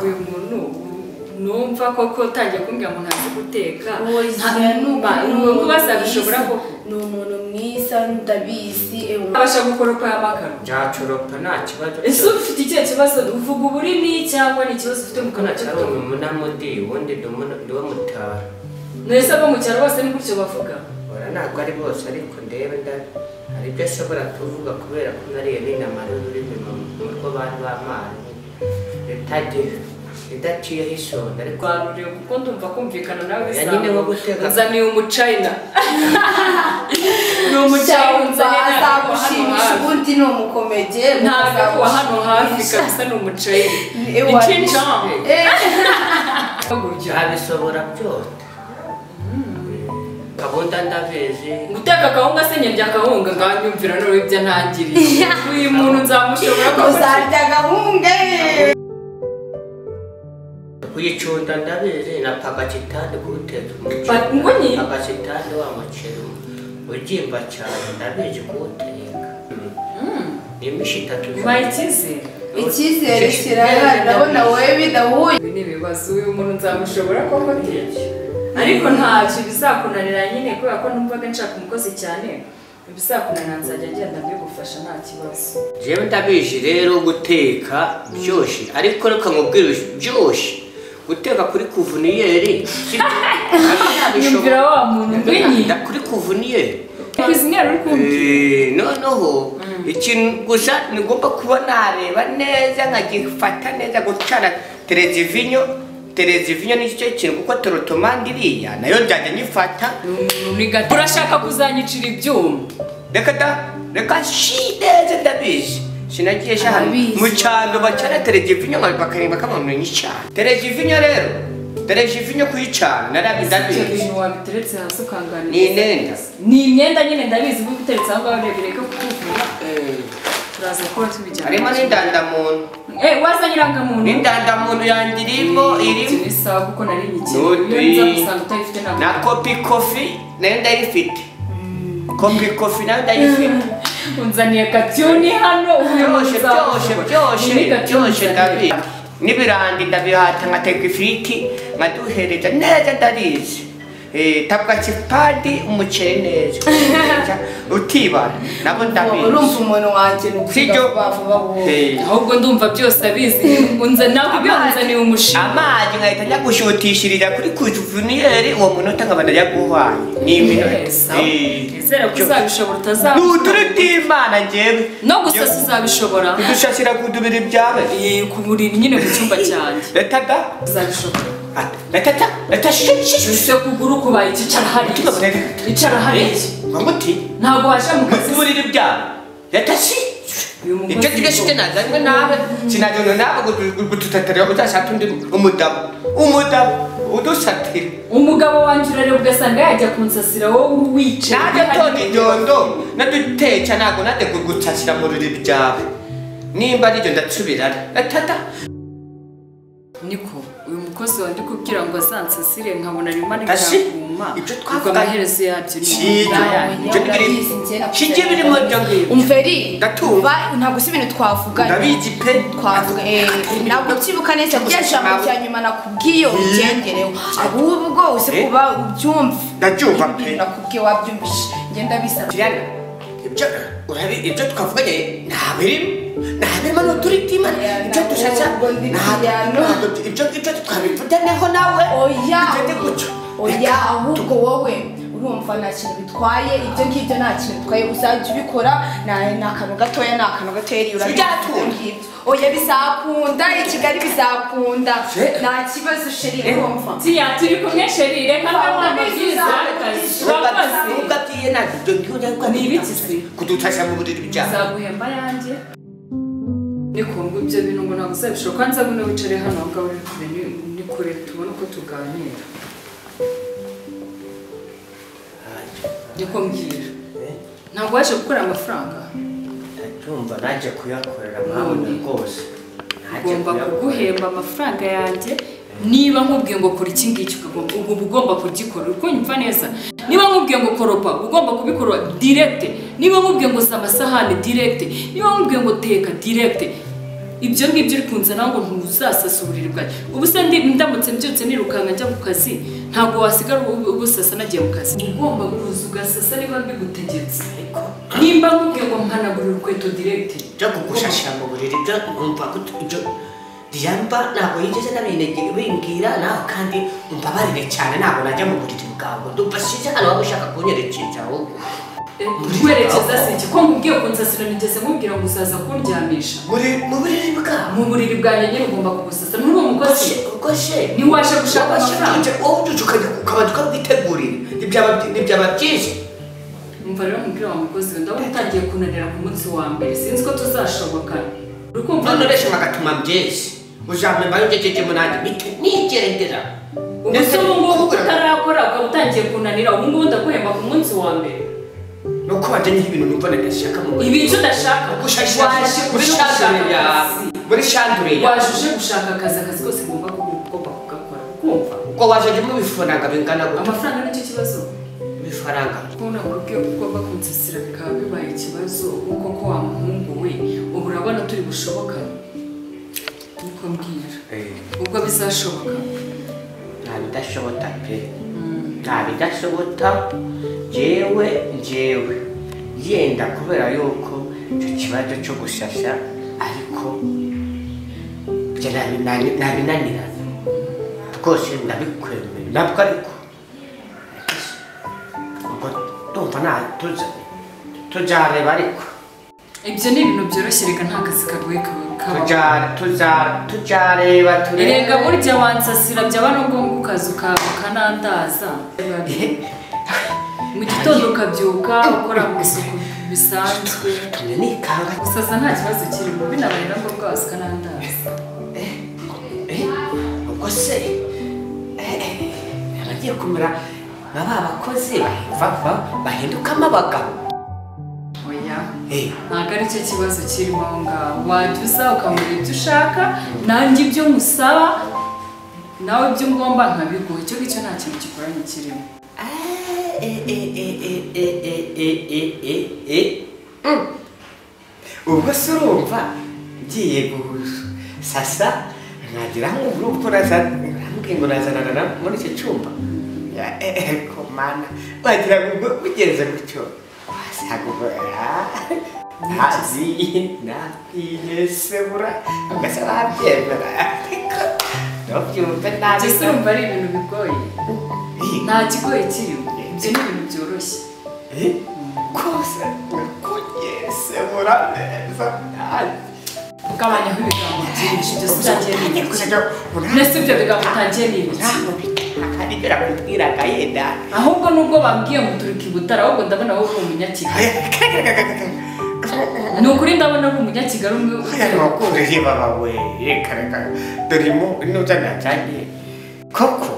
uyu muntu numva koko utangiye kumbwira ngo ntazi guteka Uwo nta- nuba nuba kuba zabishobora ko ni umuntu mwiza ndabizi abasha gukoropa y'amakaro nzacoropa nta kibazo ese uba ufite ikihe kibazo uvuga uburimi cyangwa ni ikibazo ufite mu ko kanwa nacyari cyangwa umunamudi ubundi ndiwe mutara mbese abo mu cyaro bose ni gutyo bavuga ora ntabwo ari bose ariko ndebe nda hari ibyo ashobora kuvuga kubera ko nariye n'inama n'ururimi mu rwo bari bamazi idaciyeho isonga ariko rwaruriwe kuko ndumva kumvikana nawe Oya, bizaba- nyine wo guteka. nzaniye umucayina ni umucayina nzaniye ntabwo wa hano azagushimisha hafi ubundi ni umukomege ntabwo wa hano hafi kabisa ni umucayina icinjamo abishobora byota gahunda ndabizi guteka akawunga se nyarya akawunga nganyumvira noneho ibyo ntangiriye uyu muntu nzamushobora ko uzarya gahunda kuyicunda ndabizi na pagasitani kuwuteza Pa- ngo umuceri ni- pagasitani wa muceri ugimba cyane ndabizi kuwuteka ni imishyi itatu mbaye icyizere icyizere kirahari ndabona wowe bidahuye ibi ni ibibazo uyu muntu nzamushobora ko guteka ariko ntacyo bizakunanira nyine kubera ko numvaga nshaka umukozi cyane ibizakunanira nzajya ngenda mbigufasha nta kibazo jewe ndabizi rero guteka byoshe ariko reka nkubwire byoshe guteka kuri kuvuniyeri si- nyumvira wa muntu Nda kuri kuvuniyeri kwiziniyeri uri kumva Eh, noneho ikintu gusa nigomba kuba nareba neza nkagifata neza gucana telezivinyo telezivinyo nicyo kintu kuko torotomandi iriya nayo njyajya nyifata urashaka kuzanyicira ibyuma reka da reka shi neza ndabizi sinagiye shaka Arabizi. mu cyaro bacana telezivinyo nka- bakareba kamuntu nyicana telezivinyo rero telezivinyo kuyicana narabi icyo ndabizi bintu wabiteretse hasi ukanganira ni nenda ni imyenda nyine ndabizi kuko iteretse aho ngaho urebye reka kukuvura turaza gukora tubijyana harimo n'indandamuntu eh wazanye irangamuntu n'indandamuntu yanjye irimo irimo ni sawa kuko nari nyikiye Nudi. iyo nza gusanga utayifite ntabwo na kopi kofi nayo ndayifite kopi kofi nayo ndayifite unzaniye katyuni hano byoshe byoshe byoshe byoshe ndabizi n'ibirandi ndabihata nkateka ifiriti nkaduhereza neza ndabizi Eh, tabwa kipadi umuceri neza utibara nabo urumva ndabizi umuntu wanjye nukuvuga Sibyo. vuba vuba wowe Eh, ahubwo ndumva byose abizi unza ntabwo byanzaniye umushinga amazi nkahita njya gushutishiriza kuri kujuvuniyeri uwo munota nkaba ndayaguhaye ni iminota Eh, nizere ko uzabishobora ni utazabona uduri bw'imana njyewe no gusasa uzabishobora udushakira kudubira ibyawe Eh, ku buriri nyine mu cyumba cyanjye letaga uzabishobora letata leta shishishu ese kuguru kubaye iki icara hariya icara hariya mamuti ntabwo waje mu kazi kuburira ibyawe leta shi uyu mugozi ibyo tujya shite nazanywe nawe sinajyana nawe gututatira uzashaka undi umudabo umudabo udusatira umugabo wanjye urareba ugasanga yajya kunsasira wowe wicaye naje tona idondo naduteca ntabwo nade gutasira mu ruriri byawe nimba aribyo ndatsubirana letata niko uyu mukozi wandi kubwira ngo azansasire nkabona arimo Tashi, arikaguma ibyo ubwo twavuga- amaherezo yabyo ni Shit. Ibyo ni biri- shijye birimo byo ngibyo umveri Ndatumva. va- ntabwo si ibintu twavuga ndabizi pe twavuga eh, ntabwo ukibuka neza gusa Yes, ijambo ntabwo. rya nyuma nakubwiye ugendereho ahubwo uzi Eh? kuba ubyumva Ndabyumva pe. Ibintu nakubwiye wabyumvise ngenda bisaba Juliana, ibyo urabi ibyo twavuganye ntabirimo ntabirimo n'uturitima ibyo dushaka ntabwo ibyo ibyo twabivuganeho nawe oya bigende gutyo oya ahubwo wowe urumva nta kintu bitwaye ibyo ngibyo nta kintu bitwaye uzajya ubikora na- ni akantu gatoya ni akantu gatoya rero Byakunda. ngibyo oya bizakunda i kigali bizakunda nta kibazo sheri urumva tiya turi kumwe sheri reka nawe amabwiriza y'akazi urakoze ntugabyiye ntabwo ibyo ntiwujya Ni ibiki se? kudutasha mu buriri byawe nzaguhemba yanjye niko ngo ibyo bintu ngo ntabwo uzabishobora kandi nzabona wicare hano aho ngaho uri kure ni- ni kure tubona uko tuganira niko mbwira ntabwo waje gukora amafaranga ndabyumva naje kuyakorera None. rwose Naje ngomba kuyakorera. kuguhemba amafaranga yanjye niba nkubwiye ngo kora iki ngiki ukagomba ubu uba ugomba kugikora uri kunyumva neza niba nkubwiye ngo koropa uba ugomba kubikora direkite niba nkubwiye ngo sa amasahani direkite niba nkubwiye ngo teka direkite ibyo ngibyo uri kunzana ngo ntuzasasa uburiri bwanjye ubusa ndi ndamutse mbyutse nirukanka njya ku kazi ntabwo wasigara ubu- ubusasa nagiye mu kazi Uba ugomba kuza ugasasa niba mbigutegetse nimba nkubwiye ngo mpanagura urukweto diregiti byo kugushashira mu buriri byo nkumva gutu ibyo ryamba ntabwo yigeze nabinegera bimbwira nawe kandi mbabarire cyane ntabwo najya mu buriri bwawe ndufashije hano waba ushaka kunyerekeza ahubwo werekeza si iki ko nkubwiye kunsasira nigeze nkubwira ngo uzaza kundyamisha muri mu buriri bwawe mu buriri bwanjye nyine ugomba kubusasa muri uwo mukozi ugoshe ntiwashe gushaka amafaranga wowe ubyutse ukajya ukabanza ukawitegurira ntibyaba ntibyaba byinshi umva rero nkubwira wa mukozi we ndabona utangiye kunanira ku munsi wa mbere sinzi ko tuzashoboka urukumva none benshi bagatuma byinshi uzamemba yugejeje munange bite nigeragera ubuse ubu ngubu utarakora ukaba utangiye kunanira ubu ngubu ndaguhemba ku munsi wa mbere nuko bajyanye ibintu numva nadashaka mu buriri. ibi icyo udashaka Gushashira- waje gushaka gushashira akazi muri shanduriya waje uje gushaka akazi akazi kose ngomba kugomba kugakora kumva ubwo waje rimwe bifaranga bingana gutya amafaranga nicyo kibazo bifaranga kubona uburyo ugomba kunsasira bikaba bibaye ikibazo kuko ko wa muhungu we ubu urabona turi bushobokane niko mbwira ubwo bizashoboka nta bidashobota pe nta bidashobota njyewe njyewe yenda kubera yuko icyo kibazo cyo gushasha ariko byo nabinani- nabinanirana rwose ndabikwemera nabwo ariko ubwo ndumva nta tuza- tuzareba ariko ibyo ni ibintu byoroshye reka nta kazi kagoye kaba- kabaho Tuza- tuza- tuzareba reka turebe burya wansasira byaba n'ubwo ngo ukaza uka- ukanandaza mu gitondo ukabyuka ukora mu isuku bisanzwe tumye nikanga gusaza nta kibazo kirimo binabaye na ngombwa waza ukanandaza Eh, ubwo se eh, eh, abagiye kumera nka ba bakozi baheva- bahindukamo abagabo oya Eh, ntabwo ari cyo kibazo kirimo aho ngaho wajya uza ukamubwira ibyo ushaka nanjye ibyo musaba nawe ibyo ngomba nkabiguha icyo ngicyo nta kintu kikoranye kirimo eh, eh, eh, eh, eh, eh, eh, eh, eh, eh. Mm. ubwo se urumva ngiye gusasa nkagira ngo urumva urazana urambwiye ngo urazanana na- muri icyo cyumba Ya, eh, eh, komana wagira ngo ubwo bigenze gutyo wasagubora ntazi nabwiye sebura mbese wabyemera ariko ntubyumve nabi Mbese urumva ari ibintu bigoye nta kigoye kirimo ibyo ni ibintu byoroshye Eh, rwose nakugiye sebura neza ntazi ugabanyaho ibigango byinshi byose utangiye utangiye n'ibiki kujya urambwira mbese ibyo bigango utangiye n'ibiki hari ibyo nakubwiraga yenda ahubwo nubwo bambwiye ngo turike i butare ahubwo ndabona wowe uri umunyakigali ni ukuri ndabona uri umunyakigali umwe hano wakuriye baba we reka reka dore mu n'uza najyanye koko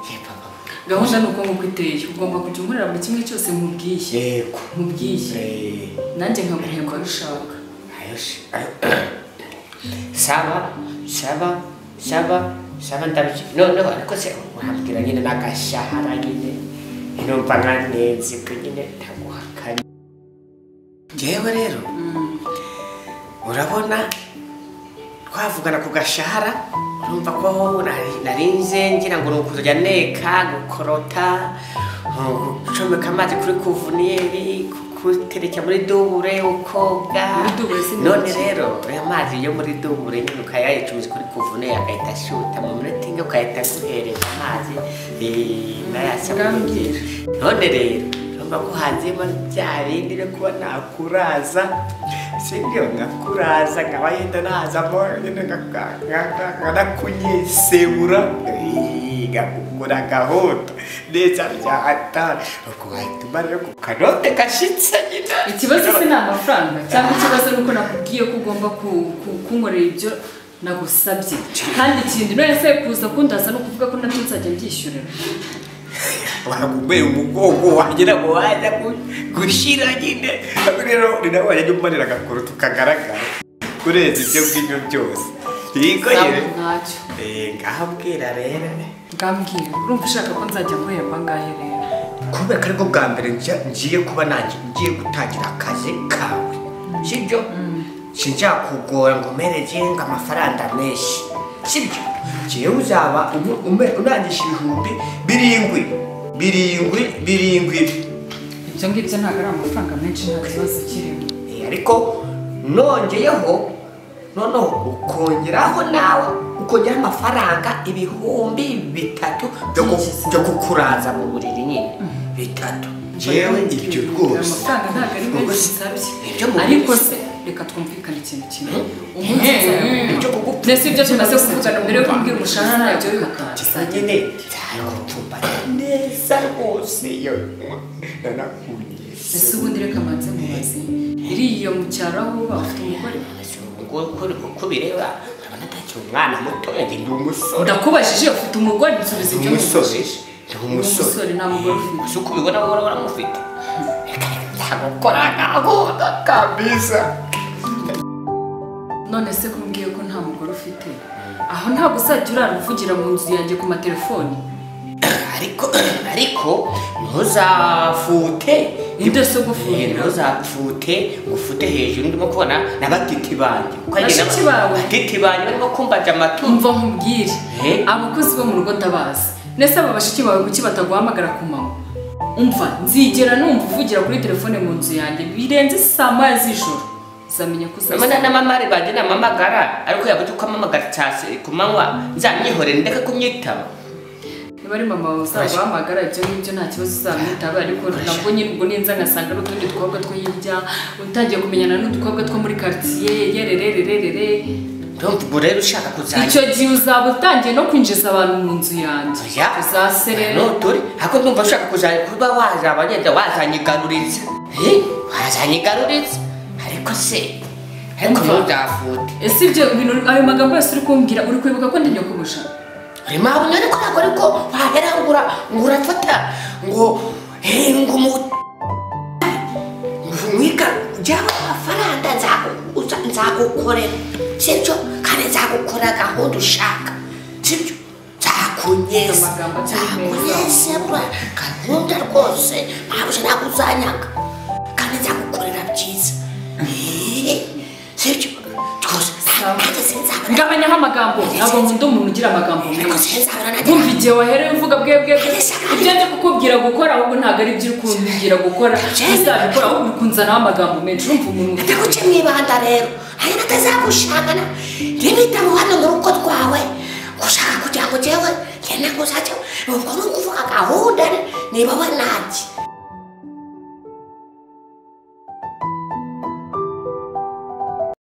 ye baba we gahunda ni uko nguko iteye ugomba kujya unkorera buri kimwe cyose nkubwiye yego nkubwiye Eh, nanjye nkaguhemba rushaka Ayos. Saba, saba, saba, saba ndabizi. No, no, ariko se wambwira nyine n'agashahara nyine. Inumva nka ntenzi ko nyine ntaguhakanye. Njyewe rero, urabona twavugana ku gashahara urumva ko nari- narinze ngira ngo ni ukuzajya neka gukorota uh, gucomeka amazi kuri kuvunyeri kutereka muri dubure ukoga Muri dubure si none mike. rero aya mazi yo muri dubure nyine ukayayicumiza kuri kuvuneri agahita ashuta mu minota imwe ugahita aguhereza amazi eh, n'ayasabuni Urambwira. none rero urumva ko hanzemo bya bindi byo kuba nakuraza sibyo nkakuraza nkaba yenda nazamo nyine nka- nka- nka- nkanakunyesebura Eh, ngakugura gahunda neza byahata nuko wahita umara ku kanote gashyitse nyine ikibazo se ni amafaranga cyangwa ikibazo ni uko nakubwiye ko ugomba ku- ku- kunkorera ibyo nagusabye kandi ikindi none se kuza kundaza ni ukuvuga ko nabyo nzajya mbyishyurira wagumeye umugongo wagira ngo waza gu- gushyira nyine Ntabwo rero ni nawe wajya umanira agakuru tukagaragara kurenza ibyo ngibyo byose yego ntabwo yewe ntacyo Eh, ngaho mbwira rero ngambwira urumva ushaka ko nzajya guhemba ngahe rero kubera ko aribwo bwa mbere njya- ngiye kuba nanjye ngiye gutangira akazi kawe sibyo sinzakugora ngo umeregenga amafaranga menshi sibyo jewe uzaba ubu- ume- urangije ibihumbi birindwi birindwi birindwi ibyo ngibyo ntabwo ari amafaranga menshi nta kibazo kirimo Eh, ariko nongeyeho noneho ukongeraho nawe ukongeraho amafaranga ibihumbi bitatu byo ku- byo kukuraza mu buriri nyine bitatu jewe ibyo rwose amafaranga ntabwo ari ubwo menshi si- nsabye ibyo mu- ariko se reka twumvikane ikintu kimwe umunsi Eh, nzabona. ibyo kugup- mbese ibyo tumaze kuvugana mbere yo kumbwira umushahara ntabyo bikatisa nyine nzagutumba neza rwose yo nanakunye ese ubundi reka manze mubaze iriya mu cyaro aho uba afite umugore uko bireba urabona atakiri umwana muto yagira ndi umusore ndakubajije ufite umugore nsubiza ibyo umusore nkubajije. ndi Ni umusore umusore nta mugore ufite gusa uko ubibona wowe uramufite nzagukora ntakunda kabisa none se ko mbwiye ko nta mugore ufite aho ntabwo uzajya uraruvugira mu nzu yanjye ku matelefoni ariko ariko ntuzafute Nibyo si ugufura. Eh, ntuzapfute ngo ufute hejuru ndimo kubona n'abatiti banjye Uko agenda- Bashiki bawe? batiti banjye barimo kumbaje amatunda umva nkubwire Eh? abakozi bo mu rugo ndabazi ndetse aba bashiki bawe kuki bataguhamagara ku manywa umva nzigera numva uvugira kuri telefone mu nzu yanjye birenze saa moya z'ijoro uzamenya ko uzasa urabona n'amamare banjye namamagara ariko yabuze uko amamagara saa si- ku manywa nzamyihorere ndeke kumyitaba niba ari mama wawe uzaguhamagara ibyo ngibyo nta kibazo uzamwitaba ariko nabwo nyine ubwo ninza ngasanga ari utundi dukobwa two hirya utangiye kumenyana n'udukobwa two muri karitsiye yerererererere ndumva ubwo rero ushaka kuzajya icyo gihe uzaba utangiye no kwinjiza abantu mu nzu yanjye Oya. uzaserera Ano turi ariko ndumva ushaka kuzajya kuba wazaba wagenda wazanyigaruritse Eh, wazanyigaruritse ariko se ariko Umva. ntuzafute ese ibyo bintu ayo magambo yose uri kumbwira uri kwibuka ko ndi nyokobusha rima bunyoni ko ntabwo ariko wahera ngura ngurafata ngo eh, ngo mu mwika jyaba amafaranga nzakuguza nzagukorera sibyo kandi nzagukorera gahunda ushaka sibyo nzakunyeza Amagambo atari meza. nzakunyeza bura gahunda rwose ntabwo ntabwo uzanyaga kandi nzagukorera byiza Eh, sibyo rwose nta- nta sinzabona ngabanyaho amagambo ntabwo nkunda umuntu ugira amagambo ariko menshi sinzabona na bumva igihe wahereye uvuga bwe bwe bwe ibyo ndi kukubwira gukora ahubwo ntabwo ari ibyo uri kumbwira gukora uzabikora ahubwo uri kunzanaho amagambo menshi urumva umuntu ndaguce mwibanda rero hari n'akazagushangana rimitamu hano mu rugo rwawe gushaka kugira ngo jewe ngenda kuzajya ubwo ni ukuvuga gahunda niba we nanjye